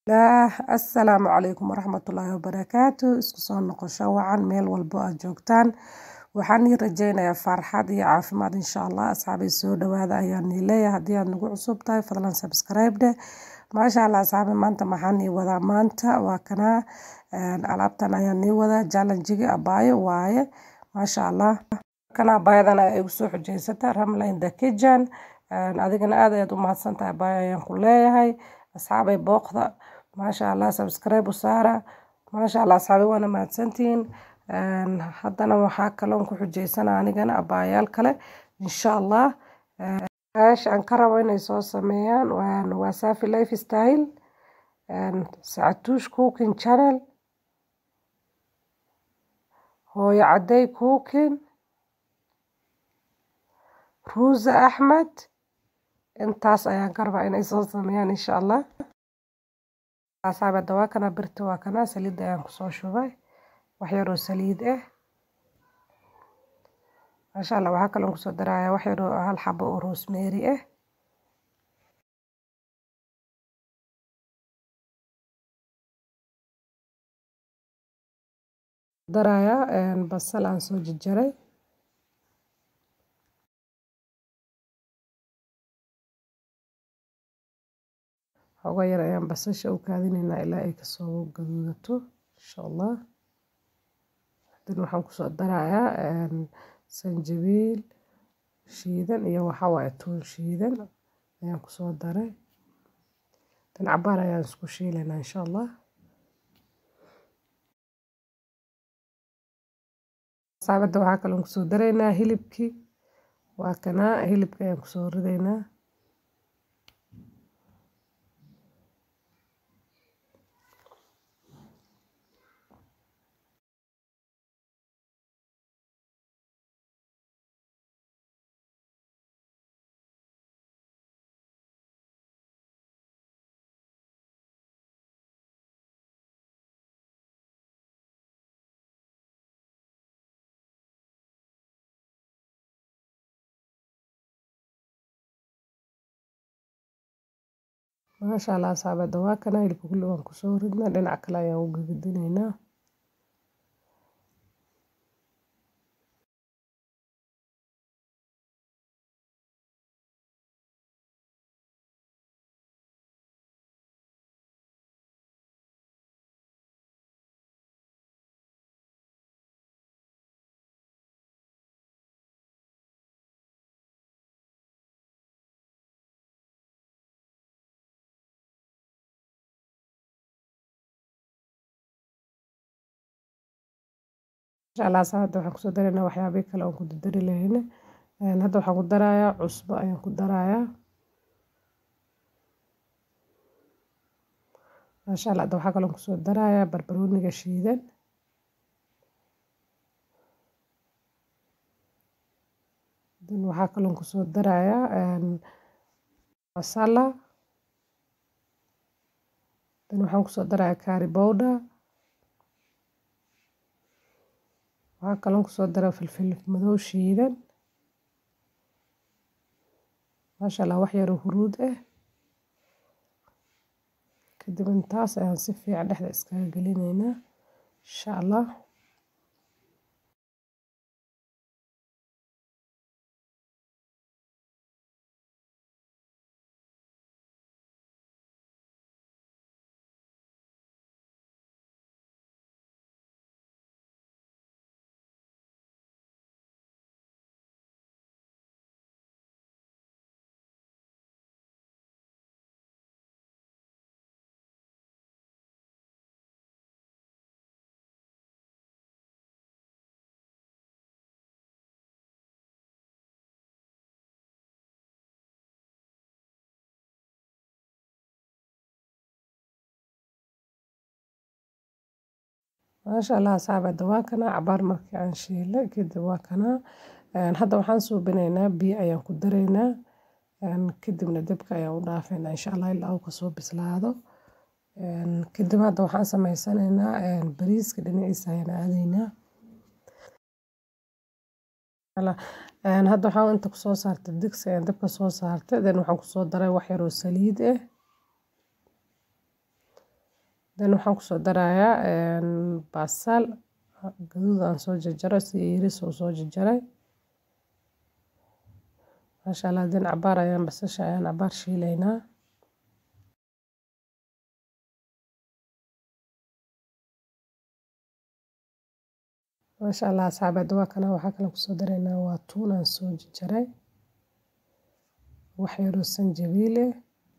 assalaamu calaykum waraxmatullaahi wabarakaatu isku soo noqosho wacan meel walbo aad joogtaan waxaan ii rajeynayaa farxad iyo caafimaad insha allah asxaabay soo dhawaada ayaan ii leeyahay haddii aad nagu cusub tahay fadlan subscribe dheh maasha allah asxaabi maanta maxaan ii wadaa maanta waa kanaa alaabtan ayaan ii wadaa jallanjiga abaayo waaye maasha allah kana abaayadan ay igu soo xujeysata ramla in the kitchen adigana aad ayaad u mahadsan tahay abaayo ayaan ku leeyahay asxaabay booqda maasha allah subscribe u saara maasha allah asxaabi waana mahadsantihiin haddana waxaa kaloon ku xujeysana anigana abaayaal kale insha allah meesha aan ka rabo inay soo sameeyaan waa safi life style sacatuush cooking channel hooyo cadey cooking ruuza axmed intaas ayaan ka rabaa inay soo sameeyaan insha allah asxaabada waa kana birta waa kana saliid ayaan kusoo shubay wax yaroo saliid ah maasha allah waxaa kaloon kusoo darayaa wax yaroo hal xabo oo rosemary ah darayaa basal aan soo jarjaray xooga yar ayaan basasha u kaadinaynaa ilaa ay kasoo gaduudato insha allah hadana waxaan kusoo darayaa sanjabiil shiidan iyo waxaa waaye tuun shiidan ayaan kusoo daray dan cabaar ayaan isku shiilaynaa insha allah saabadda waxaa kaloon kusoo daraynaa hilibkii waa kanaa hilibka ayaan kusoo ridaynaa maasha allah saabada waa kana hilibka kulli waan kusoo ridnaa dhinac kale ayaan u gagadineynaa inshallah hadda waxaan kusoo daraynaa waxyaabihi kale oon ku dardari lahayna hadda waxaan ku darayaa cusbo ayaan ku darayaa maasha allah hadda waxaa kaloon kusoo darayaa barbarooniga shiidan dan waxaa kaloon kusoo darayaa masala dan waxaan kusoo darayaa curry powder waxaa kaloon kusoo daraa filfil madow shiidan maasha allah wax yaroo huruud ah kadib intaas ayaan si fiican dhexda iskaga gelinaynaa insha allah maasha allah asxaabada waa kanaa cabaar markii aan shiilay kadib waa kanaa hadda waxaan suubinaynaa biyo ayaan ku daraynaa kadibna dabka ayaan u dhaafaynaa insha allah ilaa uu kasoo bislaado kadib hadda waxaan sameysanaynaa bariiska dhinaciisa ayaan aadaynaa hadda waxaan inta kusoo saartay digsi ayaan dabka soo saartay then waxaan kusoo daray wax yaroo saliid ah dan waxaan kusoo darayaa basal gaduud aan soo jarjaray si iris oo soo jarjaray maasha allah dan cabaar ayaan basasha ayaan cabaar shiilaynaa maasha allah asxaabeed waa kana waxaa kale kusoo daraynaa waa tuun aan soo jarjaray wax yaroo sanjabiil eh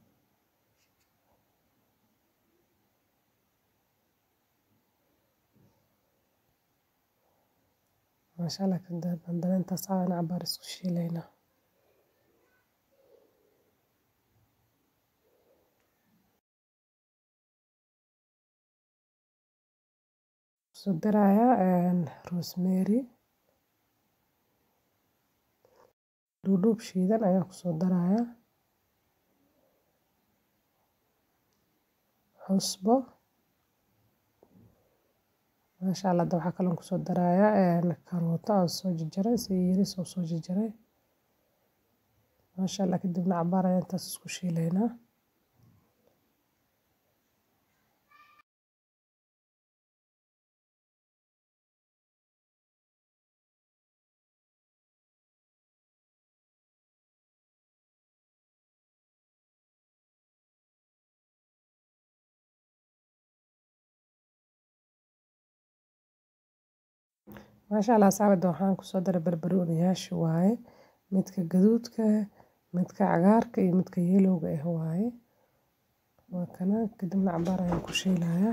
maasha allah haddana intaas aan cabaar isku shiilaynaa kusoo darayaa rosemary dhuudhuub shiidan ayaan kusoo darayaa cusbo maasha allah hadda waxaa kaloon kusoo darayaa karooto aan soo jarjaray si yiris oo soo jarjaray maasha allah kadibna cabaar ayaan intaas isku shiilaynaa maasha allah asxaabada waxaan kusoo daray barbarooniyaasha waaye midka gaduudka midka cagaarka iyo midka yelowga ah waaye waa kana kadibna cabaar ayaan ku shiilayaa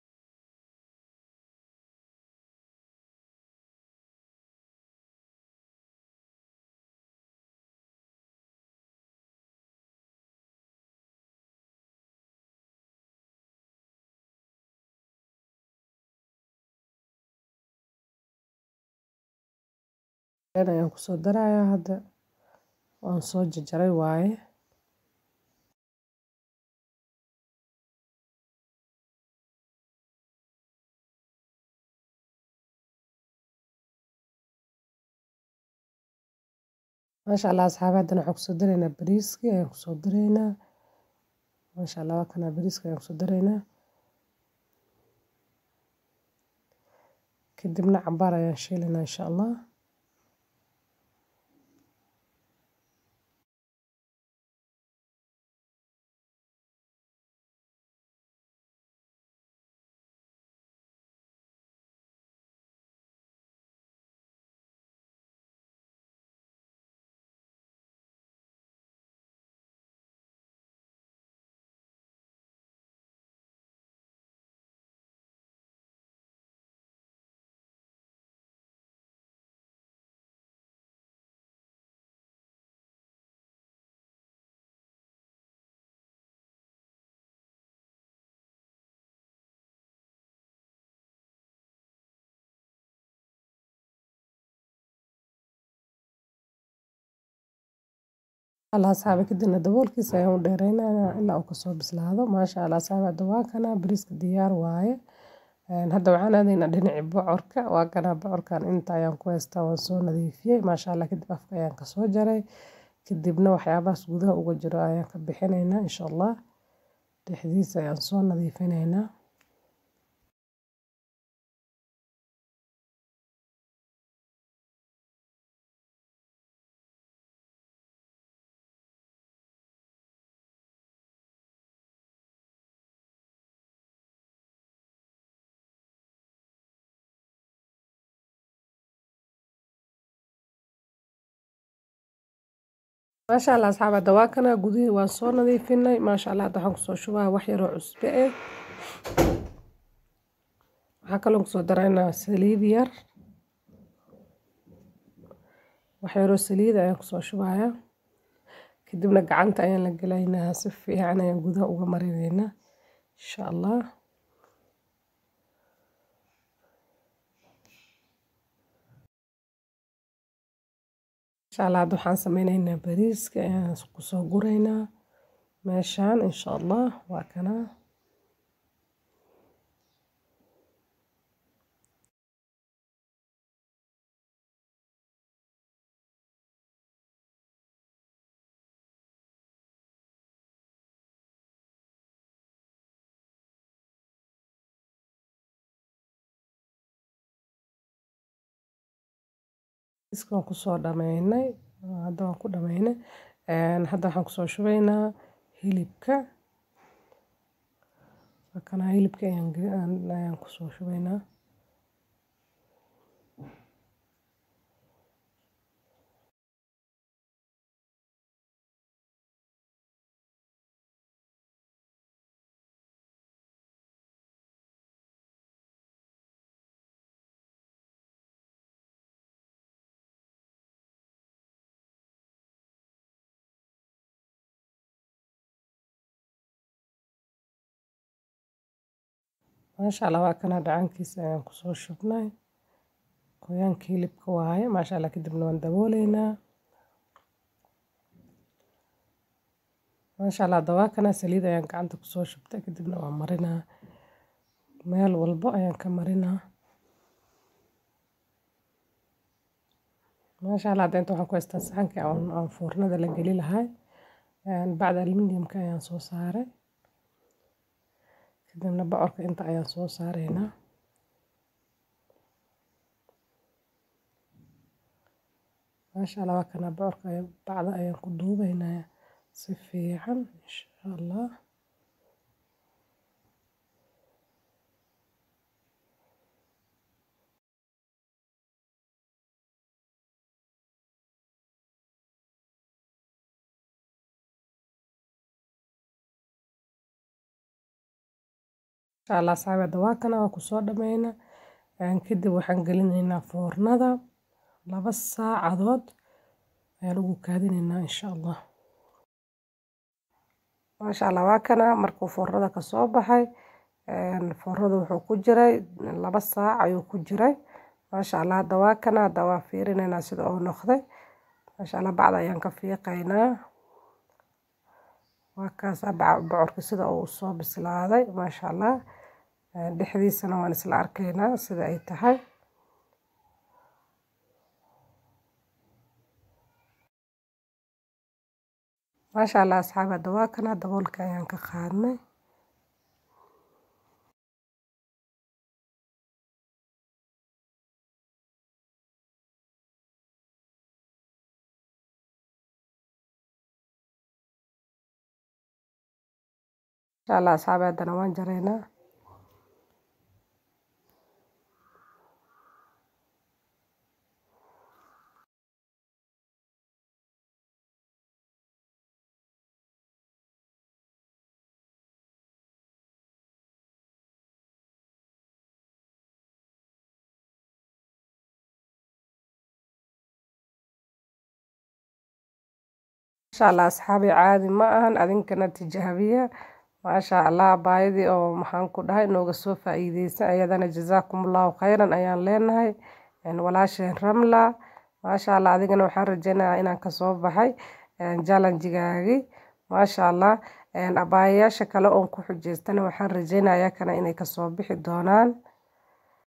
ayaan kusoo darayaa hadda waan soo jarjaray waaye maasha allah asxaabi haddana waxaan kusoo daraynaa bariiskii ayaan kusoo daraynaa maasha allah waa kana bariiska ayaan kusoo daraynaa kadibna cabaar ayaan shiilaynaa insha allah allah asxaabi kadibna daboolkiisa ayaan u dheereynayaa ilaa uu kasoo bislaado maasha allah asxaabi hadda waa kana bariiska diyaar waaye hadda waxaan aadaynaa dhinaci bocorka waa kana bocorkan inta ayaan ku haystaa waan soo nadiifiyey maasha allah kadib afka ayaan kasoo jaray kadibna waxyaabahaas gudaha uga jiro ayaan ka bixinaynaa insha allah dhexdiisa ayaan soo nadiifinaynaa maasha allah asxaab hadda waa kana gudihii waan soo nadiifinay maasha allah hadda waxaan kusoo shubaa wax yaroo cusbe eh waxaa kaloo kusoo daraynaa saliid yar wax yaroo saliid ayaan kusoo shubayaa kadibna gacanta ayaan la gelaynaa si fiican ayaan gudaha uga marinaynaa insha allah insha allah hadda waxaan sameynaynaa bariiska ayaan kusoo guraynaa meeshaan insha allah waa kana iska waan kusoo dhameynay hadda waan ku dhameynay hadda waxaan kusoo shubaynaa hilibka kana hilibka ayaan ayaan kusoo shubaynaa maasha allah waa kana dhacankiisa ayaan kusoo shubnay qoyaanka hilibka waaye maasha allah kadibna waan dabooleynaa maasha allah hadda waa kana saliid ayaan gacanta kusoo shubtay kadibna waan marinaa meel walbo ayaan ka marinaa maasha allah hadda inta waxaan ku haystaa saxankii aan foornada la geli lahay bacda aluminiumka ayaan soo saaray kadibna bocorka inta ayaan soo saareynaa maasha allah waa kana bocorka bacda ayaan ku duubeynaa si fiican insha allah insha allah saabada waa kana waa kusoo dhameyna kadib waxaan gelinaynaa foornada laba saacadood ayaan ugu kaadineynaa insha allah maasha allah waa kana markuu foornada kasoo baxay foornada wuxuu ku jiray laba saac ayuu ku jiray maasha allah hadda waa kana hadda waa fiirinaynaa sida uu noqday maasha allah bacda ayaan ka fiiqaynaa waa kaas bocorka sida uu soo bislaaday maasha allah dhexdiisana waan isla arkaynaa sida ay tahay maasha allah asxaab hadda waa kana daboolka ayaan ka qaadnay insha allah asxaabi haddana waan jaraynaa insha allah asxaabi caadi ma ahan adinkana tijaabiya maasha allah baayadii oo maxaan ku dhahay nooga soo faa'iideysan ayadana jazaakumullahu khayran ayaan leenahay walaasheen ramla maasha allah adigana waxaan rajeynayaa inaan kasoo baxay jalanjigaagii maasha allah abaayayaasha kale oon ku xujeystana waxaan rajeynayaa kana inay kasoo bixi doonaan